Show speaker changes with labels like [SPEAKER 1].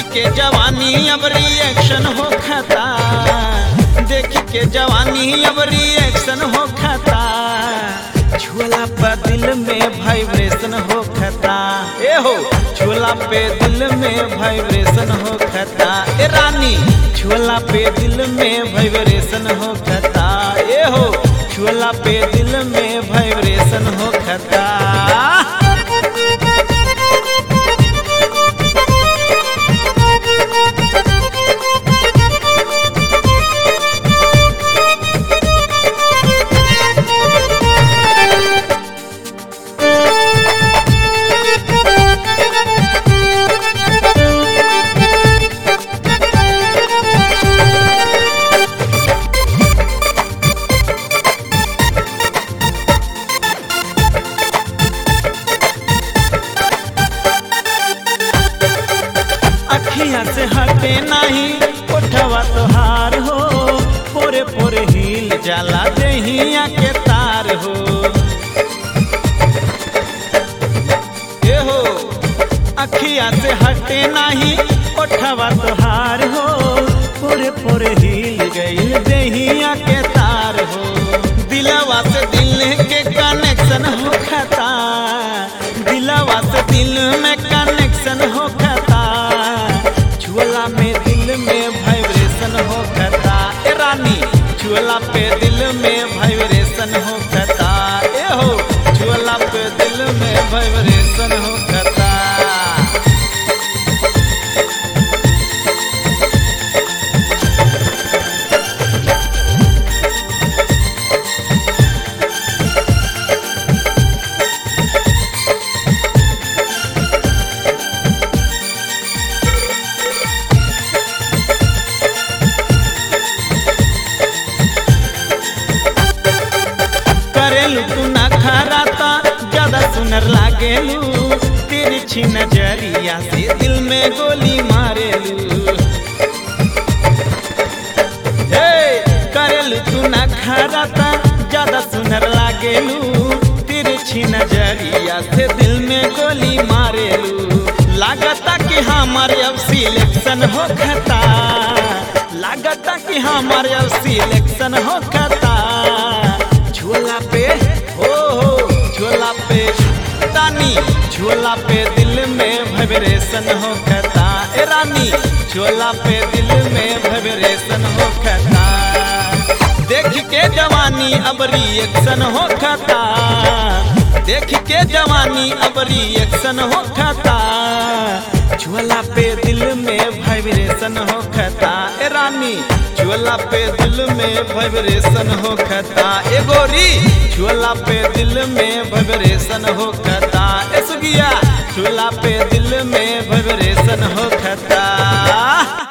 [SPEAKER 1] के जवानी अब रिएक्शन हो खता देख के जवानी अब रिएक्शन हो खता झोला पर दिल में वाइब्रेशन हो खता ए हो झोला पे दिल में वाइब्रेशन हो खता ए रानी झोला पे दिल में वाइब्रेशन हो खता ए हो झोला पे दिल में वाइब्रेशन हो खता अखिया से हटे नहीं उठवा तोहार हो पोरे पोरे हिल जाला देहिया के तार हो ए हो अखिया से हटे नहीं उठवा तोहार हो पोरे पोरे हिल गई देहिया के तार हो दिलवा से दिल के कनेक्शन हो खता दिलवा से दिल में कनेक्शन हो खता झोला में दिल में वाइब्रेशन हो खता ए रानी झोला पे दिल में वाइब्रेशन हो खता ए हो झोला पे दिल में वाइब्रेशन हो खता करेलू तू ना खराता ज्यादा सुनर लागेलू तिरछी नजरिया से दिल में गोली मारेलू हे करेलू तू ना खराता ज्यादा सुनर लागेलू तिरछी नजरिया से दिल में गोली मारेलू लागता कि हमारे अब सिलेक्शन हो खता लागता कि हमारे अब सिलेक्शन हो खता झोला पे हो हो झोला पे तानी झोला पे दिल में वाइब्रेशन हो खता ए रानी झोला पे दिल में वाइब्रेशन हो खता देख के जवानी अब रिएक्शन हो खता देख के जवानी अब रिएक्शन हो खता झोला पे दिल में वाइब्रेशन हो खता ए रानी झोला पे दिल में वाइब्रेशन हो खता ए गोरी झोला पे दिल में वाइब्रेशन हो खता ए सुगिया झोला पे दिल में वाइब्रेशन हो खता